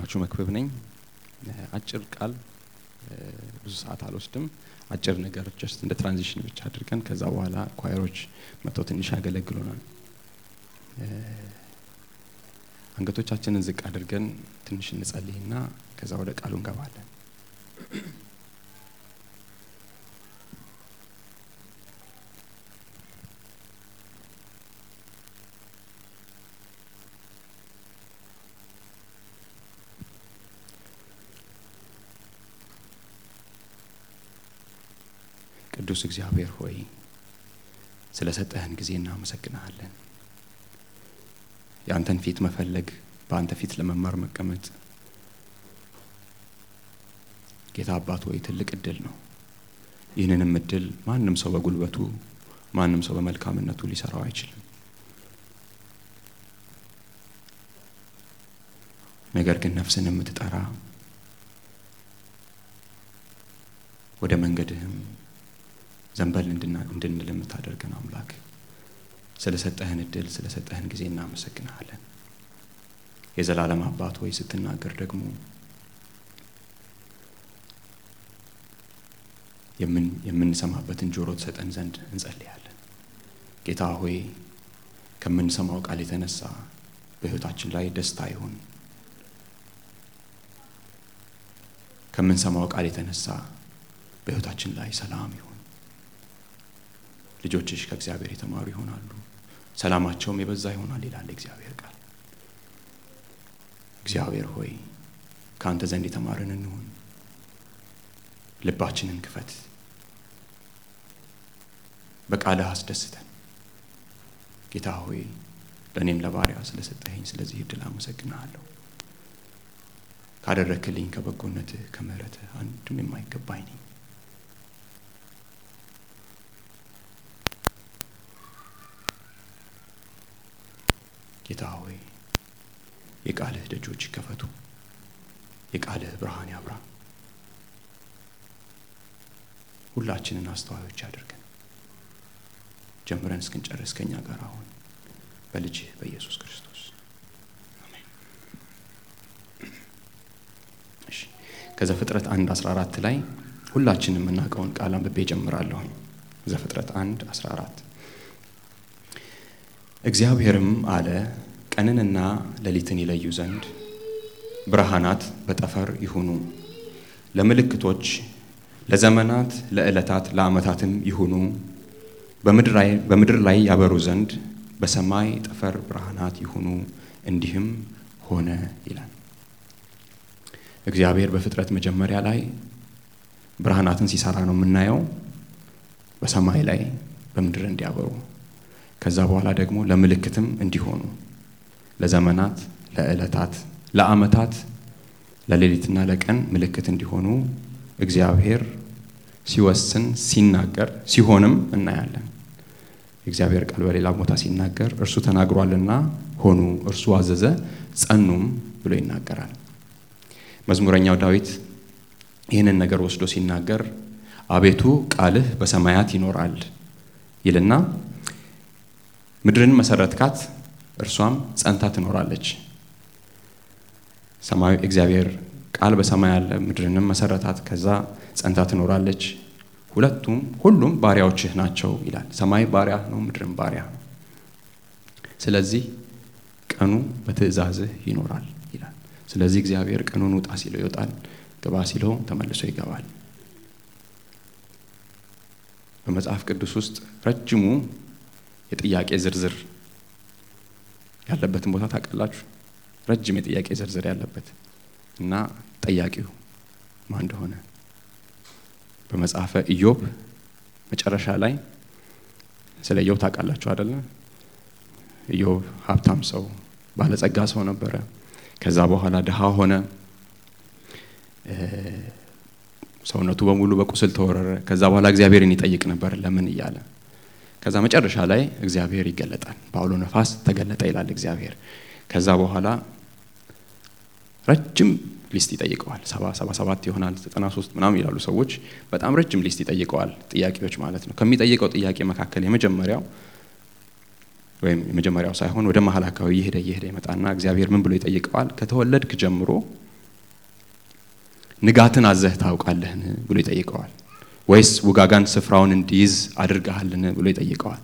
እንዳልኳችሁ መክብብ ነኝ። አጭር ቃል ብዙ ሰዓት አልወስድም። አጭር ነገር ጀስት እንደ ትራንዚሽን ብቻ አድርገን ከዛ በኋላ ኳየሮች መጥተው ትንሽ ያገለግሉናል። አንገቶቻችንን ዝቅ አድርገን ትንሽ እንጸልይና ከዛ ወደ ቃሉ እንገባለን። ቅዱስ እግዚአብሔር ሆይ ስለ ሰጠህን ጊዜ እናመሰግናለን። የአንተን ፊት መፈለግ፣ በአንተ ፊት ለመማር መቀመጥ ጌታ አባት ሆይ ትልቅ እድል ነው። ይህንንም እድል ማንም ሰው በጉልበቱ ማንም ሰው በመልካምነቱ ሊሰራው አይችልም። ነገር ግን ነፍስን የምትጠራ ወደ መንገድህም ዘንበል እንድንል የምታደርገን አምላክ ስለሰጠህን እድል ስለሰጠህን ጊዜ እናመሰግንሃለን። የዘላለም አባት ሆይ ስትናገር ደግሞ የምንሰማበትን ጆሮ ትሰጠን ዘንድ እንጸልያለን። ጌታ ሆይ ከምንሰማው ቃል የተነሳ በሕይወታችን ላይ ደስታ ይሁን። ከምንሰማው ቃል የተነሳ በሕይወታችን ላይ ሰላም ይሁን። ልጆችሽ ከእግዚአብሔር የተማሩ ይሆናሉ፣ ሰላማቸውም የበዛ ይሆናል ይላል እግዚአብሔር ቃል። እግዚአብሔር ሆይ ከአንተ ዘንድ የተማርን እንሁን። ልባችንን ክፈት፣ በቃልህ አስደስተን። ጌታ ሆይ ለእኔም ለባሪያ ስለሰጠኸኝ ስለዚህ እድል አመሰግንሃለሁ። ካደረክልኝ ከበጎነትህ ከምሕረትህ አንድም የማይገባኝ ነኝ። ጌታ ሆይ የቃልህ ደጆች ይከፈቱ፣ የቃልህ ብርሃን ያብራ። ሁላችንን አስተዋዮች አድርገን ጀምረን እስክንጨርስ ከኛ ጋር አሁን በልጅህ በኢየሱስ ክርስቶስ አሜን። እሺ ከዘፍጥረት አንድ አስራ አራት ላይ ሁላችንም የምናውቀውን ቃል አንብቤ ጀምራለሁ። ዘፍጥረት አንድ አስራ አራት እግዚአብሔርም አለ ቀንንና ሌሊትን ይለዩ ዘንድ ብርሃናት በጠፈር ይሁኑ፣ ለምልክቶች፣ ለዘመናት፣ ለዕለታት፣ ለዓመታትም ይሁኑ፣ በምድር ላይ ያበሩ ዘንድ በሰማይ ጠፈር ብርሃናት ይሁኑ። እንዲህም ሆነ ይላል። እግዚአብሔር በፍጥረት መጀመሪያ ላይ ብርሃናትን ሲሰራ ነው የምናየው፣ በሰማይ ላይ በምድር እንዲያበሩ ከዛ በኋላ ደግሞ ለምልክትም እንዲሆኑ ለዘመናት፣ ለዕለታት፣ ለዓመታት፣ ለሌሊትና ለቀን ምልክት እንዲሆኑ እግዚአብሔር ሲወስን ሲናገር ሲሆንም እናያለን። የእግዚአብሔር ቃል በሌላ ቦታ ሲናገር እርሱ ተናግሯልና ሆኑ፣ እርሱ አዘዘ ጸኑም ብሎ ይናገራል። መዝሙረኛው ዳዊት ይህንን ነገር ወስዶ ሲናገር አቤቱ ቃልህ በሰማያት ይኖራል ይልና ምድርን መሰረትካት እርሷም ጸንታ ትኖራለች። ሰማያዊ እግዚአብሔር ቃል በሰማይ ያለ ምድርንም መሰረታት፣ ከዛ ጸንታ ትኖራለች። ሁለቱም ሁሉም ባሪያዎችህ ናቸው ይላል። ሰማይ ባሪያ ነው፣ ምድርም ባሪያ ነው። ስለዚህ ቀኑ በትእዛዝህ ይኖራል ይላል። ስለዚህ እግዚአብሔር ቀኑን ውጣ ሲለው ይወጣል፣ ግባ ሲለው ተመልሶ ይገባል። በመጽሐፍ ቅዱስ ውስጥ ረጅሙ የጥያቄ ዝርዝር ያለበትን ቦታ ታውቃላችሁ? ረጅም የጥያቄ ዝርዝር ያለበት እና ጠያቂው ማን እንደሆነ በመጽሐፈ ኢዮብ መጨረሻ ላይ ስለ ኢዮብ ታውቃላችሁ አይደለ? ኢዮብ ሀብታም ሰው ባለጸጋ ሰው ነበረ። ከዛ በኋላ ድሃ ሆነ። ሰውነቱ በሙሉ በቁስል ተወረረ። ከዛ በኋላ እግዚአብሔርን ይጠይቅ ነበር ለምን እያለ ከዛ መጨረሻ ላይ እግዚአብሔር ይገለጣል። በአውሎ ነፋስ ተገለጠ ይላል እግዚአብሔር። ከዛ በኋላ ረጅም ሊስት ይጠይቀዋል። ሰባ ሰባ ሰባት ይሆናል ዘጠና ሶስት ምናምን ይላሉ ሰዎች። በጣም ረጅም ሊስት ይጠይቀዋል፣ ጥያቄዎች ማለት ነው። ከሚጠይቀው ጥያቄ መካከል የመጀመሪያው ወይም የመጀመሪያው ሳይሆን ወደ መሀል አካባቢ እየሄደ እየሄደ ይመጣና እግዚአብሔር ምን ብሎ ይጠይቀዋል? ከተወለድክ ጀምሮ ንጋትን አዘህ ታውቃለህን ብሎ ይጠይቀዋል። ወይስ ውጋጋን ስፍራውን እንዲይዝ አድርገሃልን ብሎ ይጠይቀዋል።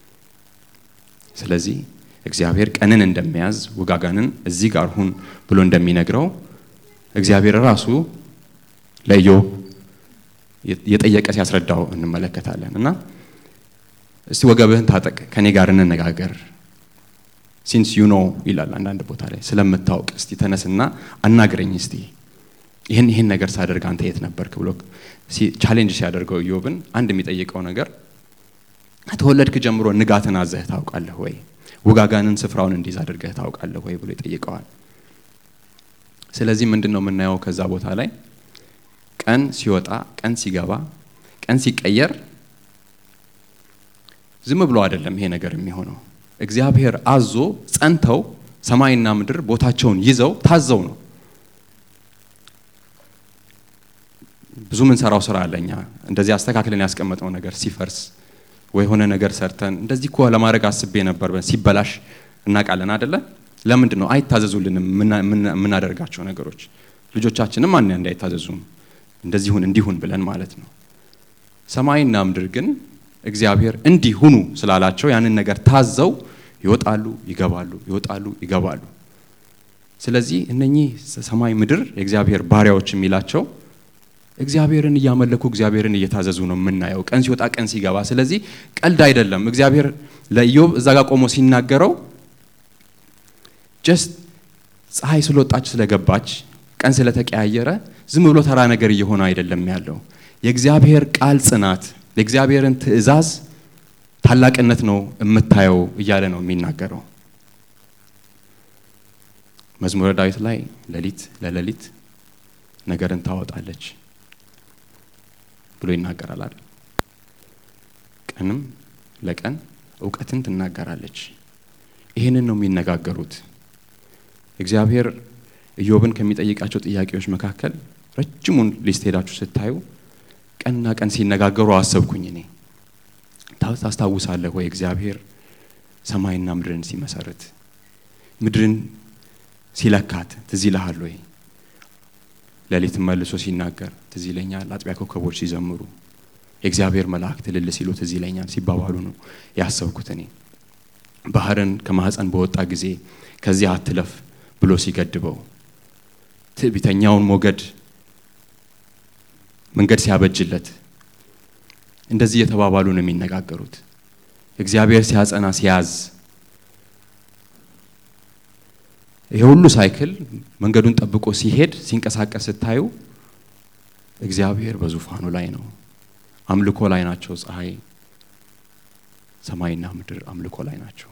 ስለዚህ እግዚአብሔር ቀንን እንደሚያዝ ውጋጋንን እዚህ ጋር ሁን ብሎ እንደሚነግረው እግዚአብሔር ራሱ ለኢዮብ የጠየቀ ሲያስረዳው እንመለከታለን። እና እስቲ ወገብህን ታጠቅ፣ ከኔ ጋር እንነጋገር ሲንስ ዩ ኖ ይላል አንዳንድ ቦታ ላይ ስለምታውቅ እስቲ ተነስና አናግረኝ እስቲ ይህን ይህን ነገር ሳደርግ አንተ የት ነበርክ ብሎ ቻሌንጅ ሲያደርገው ኢዮብን አንድ የሚጠይቀው ነገር ከተወለድክ ጀምሮ ንጋትን አዘህ ታውቃለህ ወይ? ውጋጋንን ስፍራውን እንዲይዝ አድርገህ ታውቃለህ ወይ ብሎ ይጠይቀዋል። ስለዚህ ምንድን ነው የምናየው ከዛ ቦታ ላይ ቀን ሲወጣ፣ ቀን ሲገባ፣ ቀን ሲቀየር ዝም ብሎ አይደለም ይሄ ነገር የሚሆነው። እግዚአብሔር አዞ ጸንተው ሰማይና ምድር ቦታቸውን ይዘው ታዘው ነው። ብዙ ምንሰራው ስራ አለኛ እንደዚህ አስተካክለን ያስቀመጠው ነገር ሲፈርስ ወይ የሆነ ነገር ሰርተን እንደዚህ እኮ ለማድረግ አስቤ ነበር ሲበላሽ እናውቃለን አደለ? ለምንድን ነው አይታዘዙልንም የምናደርጋቸው ነገሮች? ልጆቻችንም አን እንዳይታዘዙም እንደዚሁን እንዲሁን ብለን ማለት ነው። ሰማይና ምድር ግን እግዚአብሔር እንዲህ ሁኑ ስላላቸው ያንን ነገር ታዘው ይወጣሉ፣ ይገባሉ፣ ይወጣሉ፣ ይገባሉ። ስለዚህ እነኚህ ሰማይ ምድር የእግዚአብሔር ባሪያዎች የሚላቸው እግዚአብሔርን እያመለኩ እግዚአብሔርን እየታዘዙ ነው የምናየው፣ ቀን ሲወጣ ቀን ሲገባ። ስለዚህ ቀልድ አይደለም። እግዚአብሔር ለኢዮብ እዛ ጋር ቆሞ ሲናገረው ጀስት ፀሐይ ስለወጣች ስለገባች፣ ቀን ስለተቀያየረ ዝም ብሎ ተራ ነገር እየሆነ አይደለም ያለው። የእግዚአብሔር ቃል ጽናት፣ የእግዚአብሔርን ትእዛዝ ታላቅነት ነው የምታየው እያለ ነው የሚናገረው። መዝሙረ ዳዊት ላይ ሌሊት ለሌሊት ነገርን ታወጣለች ብሎ ይናገራል አይደል? ቀንም ለቀን እውቀትን ትናገራለች። ይህንን ነው የሚነጋገሩት። እግዚአብሔር ኢዮብን ከሚጠይቃቸው ጥያቄዎች መካከል ረጅሙን ሊስት ሄዳችሁ ስታዩ ቀንና ቀን ሲነጋገሩ አሰብኩኝ። እኔ ታስታውሳለህ ወይ እግዚአብሔር ሰማይና ምድርን ሲመሰርት ምድርን ሲለካት ትዝ ይልሃል ወይ? ሌሊት መልሶ ሲናገር ትዝ ይለኛል። አጥቢያ ኮከቦች ሲዘምሩ የእግዚአብሔር መላእክት እልል ሲሉ ትዝ ይለኛል ሲባባሉ ነው ያሰብኩት። እኔ ባህርን ከማህፀን በወጣ ጊዜ ከዚህ አትለፍ ብሎ ሲገድበው ትዕቢተኛውን ሞገድ መንገድ ሲያበጅለት እንደዚህ እየተባባሉ ነው የሚነጋገሩት። እግዚአብሔር ሲያጸና ሲያዝ ይሄ ሁሉ ሳይክል መንገዱን ጠብቆ ሲሄድ ሲንቀሳቀስ ስታዩ እግዚአብሔር በዙፋኑ ላይ ነው። አምልኮ ላይ ናቸው። ፀሐይ፣ ሰማይና ምድር አምልኮ ላይ ናቸው።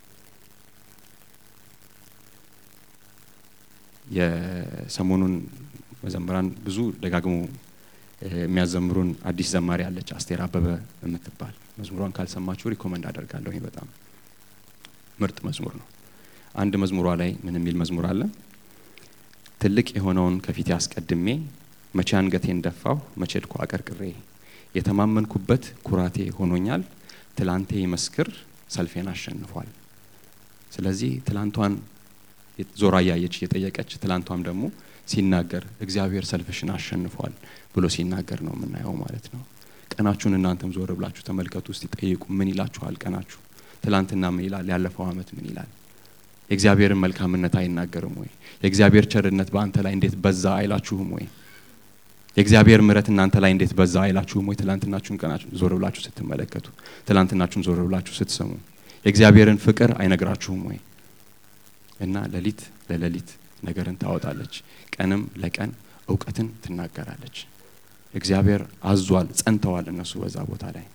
የሰሞኑን መዘምራን ብዙ ደጋግሞ የሚያዘምሩን አዲስ ዘማሪ አለች አስቴር አበበ የምትባል መዝሙሯን ካልሰማችሁ ሪኮመንድ አደርጋለሁ። በጣም ምርጥ መዝሙር ነው። አንድ መዝሙሯ ላይ ምን የሚል መዝሙር አለ? ትልቅ የሆነውን ከፊቴ አስቀድሜ መቼ አንገቴን ደፋሁ መቼ ድኩ አቀርቅሬ የተማመንኩበት ኩራቴ ሆኖኛል። ትላንቴ ይመስክር ሰልፌን አሸንፏል። ስለዚህ ትላንቷን ዞራ እያየች እየጠየቀች ትላንቷም ደግሞ ሲናገር እግዚአብሔር ሰልፍሽን አሸንፏል ብሎ ሲናገር ነው የምናየው ማለት ነው። ቀናችሁን እናንተም ዞር ብላችሁ ተመልከቱ እስቲ ጠይቁ። ምን ይላችኋል ቀናችሁ? ትላንትና ምን ይላል? ያለፈው ዓመት ምን ይላል? የእግዚአብሔርን መልካምነት አይናገርም ወይ? የእግዚአብሔር ቸርነት በአንተ ላይ እንዴት በዛ አይላችሁም ወይ? የእግዚአብሔር ምሕረት እናንተ ላይ እንዴት በዛ አይላችሁም ወይ? ትላንትናችሁን ቀናችሁ ዞር ብላችሁ ስትመለከቱ፣ ትላንትናችሁን ዞር ብላችሁ ስትሰሙ የእግዚአብሔርን ፍቅር አይነግራችሁም ወይ? እና ሌሊት ለሌሊት ነገርን ታወጣለች፣ ቀንም ለቀን እውቀትን ትናገራለች። እግዚአብሔር አዟል፣ ጸንተዋል እነሱ በዛ ቦታ ላይ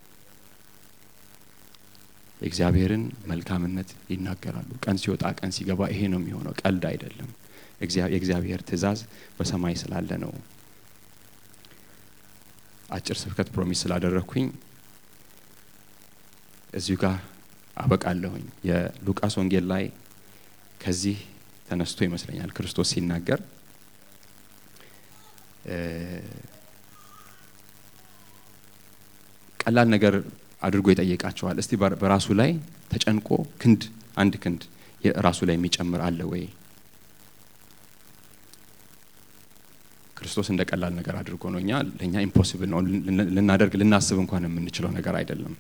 የእግዚአብሔርን መልካምነት ይናገራሉ። ቀን ሲወጣ ቀን ሲገባ ይሄ ነው የሚሆነው። ቀልድ አይደለም። የእግዚአብሔር ትእዛዝ በሰማይ ስላለ ነው። አጭር ስብከት ፕሮሚስ ስላደረግኩኝ እዚሁ ጋር አበቃለሁኝ። የሉቃስ ወንጌል ላይ ከዚህ ተነስቶ ይመስለኛል ክርስቶስ ሲናገር ቀላል ነገር አድርጎ ይጠይቃቸዋል። እስቲ በራሱ ላይ ተጨንቆ ክንድ አንድ ክንድ ራሱ ላይ የሚጨምር አለ ወይ? ክርስቶስ እንደ ቀላል ነገር አድርጎ ነው። እኛ ለእኛ ኢምፖሲብል ነው ልናደርግ ልናስብ እንኳን የምንችለው ነገር አይደለም።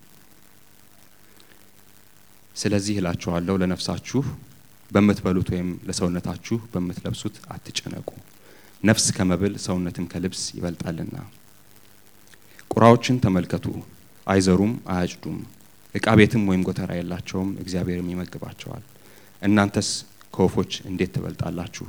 ስለዚህ እላችኋለሁ ለነፍሳችሁ በምትበሉት ወይም ለሰውነታችሁ በምትለብሱት አትጨነቁ። ነፍስ ከመብል ሰውነትም ከልብስ ይበልጣልና። ቁራዎችን ተመልከቱ፣ አይዘሩም፣ አያጭዱም፣ ዕቃ ቤትም ወይም ጎተራ የላቸውም፣ እግዚአብሔርም ይመግባቸዋል። እናንተስ ከወፎች እንዴት ትበልጣላችሁ?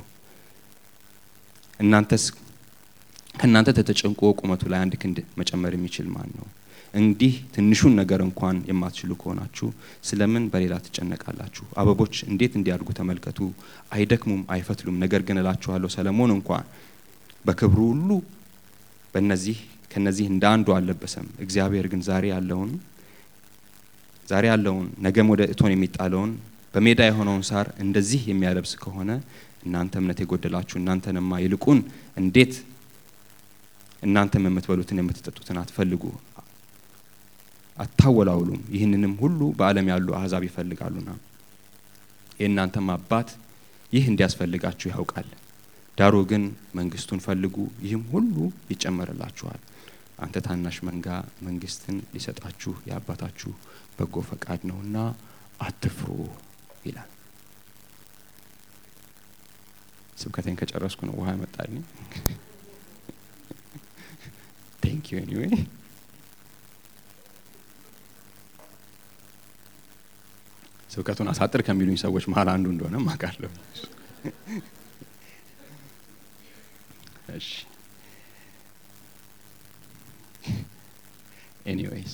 እናንተስ ከእናንተ ተጨንቆ ቁመቱ ላይ አንድ ክንድ መጨመር የሚችል ማን ነው? እንዲህ ትንሹን ነገር እንኳን የማትችሉ ከሆናችሁ ስለምን በሌላ ትጨነቃላችሁ? አበቦች እንዴት እንዲያድጉ ተመልከቱ። አይደክሙም፣ አይፈትሉም። ነገር ግን እላችኋለሁ ሰለሞን እንኳን በክብሩ ሁሉ በእነዚህ ከነዚህ እንደ አንዱ አልለበሰም። እግዚአብሔር ግን ዛሬ ያለውን ዛሬ ያለውን ነገም ወደ እቶን የሚጣለውን በሜዳ የሆነውን ሳር እንደዚህ የሚያለብስ ከሆነ እናንተ እምነት የጎደላችሁ እናንተንማ ይልቁን እንዴት እናንተም የምትበሉትን የምትጠጡትን አትፈልጉ አታወላውሉም። ይህንንም ሁሉ በዓለም ያሉ አሕዛብ ይፈልጋሉና የእናንተም አባት ይህ እንዲያስፈልጋችሁ ያውቃል። ዳሩ ግን መንግስቱን ፈልጉ፣ ይህም ሁሉ ይጨመርላችኋል። አንተ ታናሽ መንጋ መንግስትን ሊሰጣችሁ የአባታችሁ በጎ ፈቃድ ነውና አትፍሩ ይላል። ስብከቴን ከጨረስኩ ነው ውሃ ያመጣልኝ። ቴንክ ዩ ኤኒዌይ ስብከቱን አሳጥር ከሚሉኝ ሰዎች መሀል አንዱ እንደሆነ ማቃለሁ። እሺ ኤኒዌይስ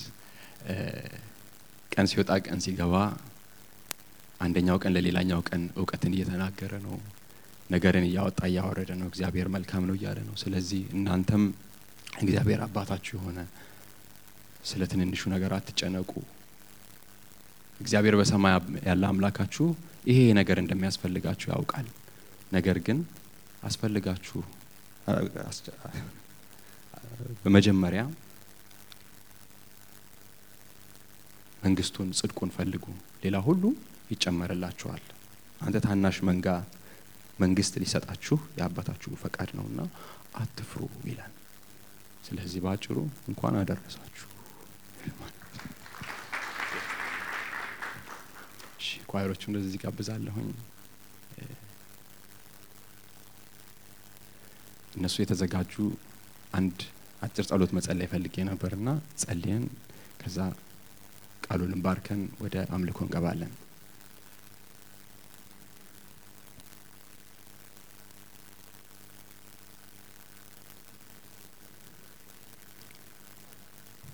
ቀን ሲወጣ ቀን ሲገባ አንደኛው ቀን ለሌላኛው ቀን እውቀትን እየተናገረ ነው። ነገርን እያወጣ እያወረደ ነው። እግዚአብሔር መልካም ነው እያለ ነው። ስለዚህ እናንተም እግዚአብሔር አባታችሁ የሆነ ስለ ትንንሹ ነገር አትጨነቁ። እግዚአብሔር በሰማይ ያለ አምላካችሁ ይሄ ነገር እንደሚያስፈልጋችሁ ያውቃል። ነገር ግን አስፈልጋችሁ በመጀመሪያ መንግስቱን፣ ጽድቁን ፈልጉ፣ ሌላ ሁሉ ይጨመርላችኋል። አንተ ታናሽ መንጋ መንግስት ሊሰጣችሁ የአባታችሁ ፈቃድ ነውና አትፍሩ ይላል። ስለዚህ በአጭሩ እንኳን አደረሳችሁ። ኳይሮቹ እንደዚህ ጋብዛለሁኝ። እነሱ የተዘጋጁ አንድ አጭር ጸሎት መጸለይ ፈልጌ ነበርና ጸልየን ከዛ ቃሉን ባርከን ወደ አምልኮ እንገባለን።